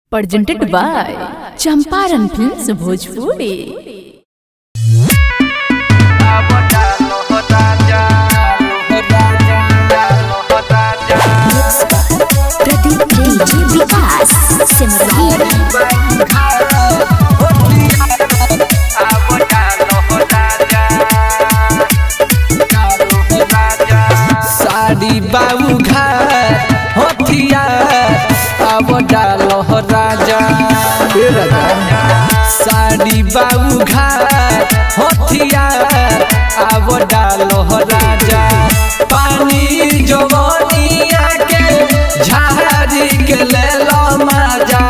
presented by Champaran Films Bhojpuri. Pradeep DJ Vikas Simran साड़ी बाबू घाट हथिया अब डालो हो राजा ए राजा साड़ी बाबू घाट हथिया अब डालो हो राजा पानी जवनिया के झाड़ी के ले लो मजा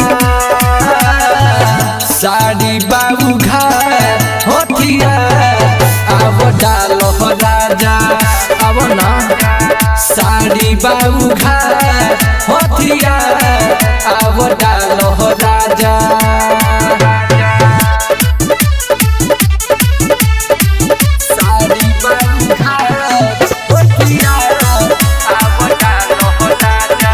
साड़ी बाबू घाट हथिया अब डालो हो राजा अब ना साड़ी बाबू घाट हथिया अब डालो हो राजा साड़ी बाबू घाट हथिया अब डालो हो राजा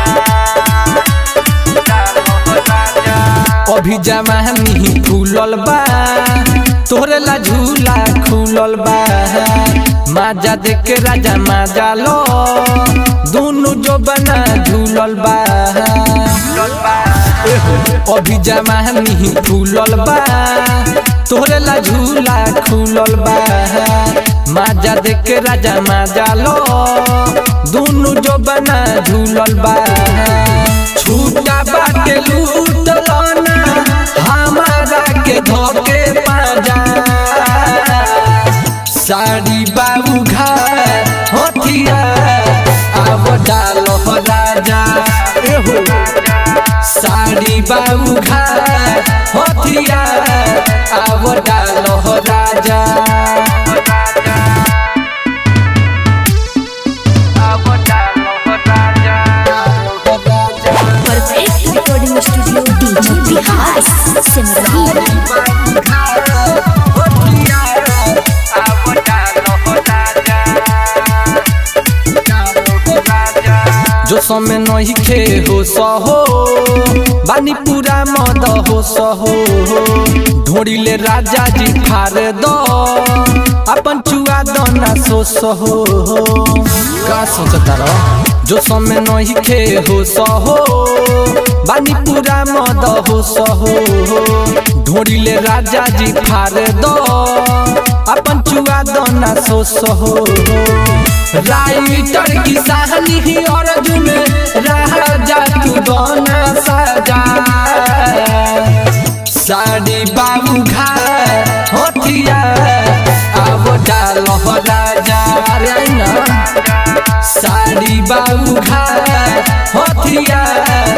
अभी जमानी फूलल बा तोहरे ला झूला खुलल बा माजा देख के राजा माजा लो दोनों जो बना झूलल बा अभी जमानी फूलल बा तोहरे ला झूला खुलल बा माजा देख के राजा माजा लो दोनों जो बना झूलल बा छूटा बाटे लूट लाना हमारा के धोके पाजा साड़ी बाबू घर हथिया अब डालो हो राजा एहो साड़ी बाबू घर हथिया अब डालो हो राजा अब डालो हो राजा हो राजा perfect recording studio DJ Vikas Simran जो समय नहीं खे हो सहो बानी पूरा मद हो सहो ढोड़ीले राजा जी फार दो अपन चुआ दना सो सहो का सोचता रहो जो समय नहीं खे हो सहो बानी पूरा मद हो सहो ढोड़ीले राजा जी फार दो अपन चुआ दना सो सहो राइटर की साहनी ही अर्जुन राजा तू दोना सजा साड़ी बाबू घर हथिया अब डालो हो राजा अरे आई ना साड़ी बाबू घर हथिया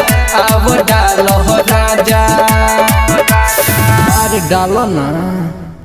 अब डालो हो राजा अरे डालो ना